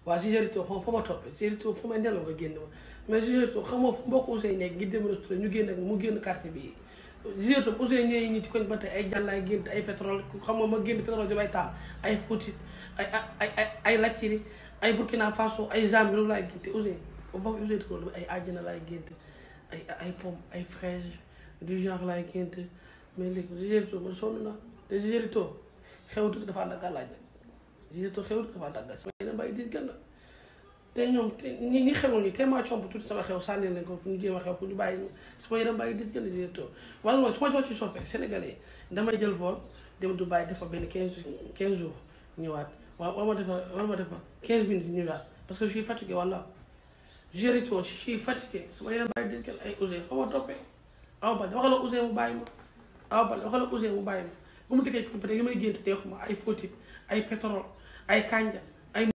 waa Ziguinchor xam fa ma toppee Ziguinchor fu may nelaw nga génn ma mais Ziguinchor xam nga fu mbokk Ousseyn nekk ngi dem restaurant ñu génn ak mu génn quartier bi Ziguinchor Ousseyn ñëwee ñi ci koñ ba tey ay jàllaay génn ay pétrole xam nga ma génn pétrole di bay taam ay Fouti ay ay ay ay Latyri ay Burkina Faso ay Zambie loolu laay génte Ousseyn ba Ousseyn ko ay àjjana laay génte ay ay pomme ay fraise du genre laay génte mais léegi Ziguinchor man sonn naa te Ziguinchor xewtu dafa ànd ak gàllaaj Ziguinchor xewtu dafa ànd ak gàllaaj sama yeneen bàyyi di gën te ñoom te ñi ñi xewul ñi te maa comp tuuti sama xew sànni leen ko pour ñu jéem a xew pour ñu bàyyi sama yeneen bàyyi di gën Ziguinchor wala mooy su ma jox ci soppee sénégalais damay jël vol dem Dubaï defa benn quinze quinze jours ñëwaat waaw wala ma defa wala ma defa quinze minutes ñëwaat parce que je suis fatigué wala Ziguinchor je suis fatigué sama yeneen bàyyi di gën ay Ousseyn fa ma toppee aw ba waxala Ousseyn mu bàyyi ma aw ba waxala Ousseyn mu bàyyi ma bu mu dikkee ko peut-être li may gént teexuma ay Fouti ay pétrole ay kanja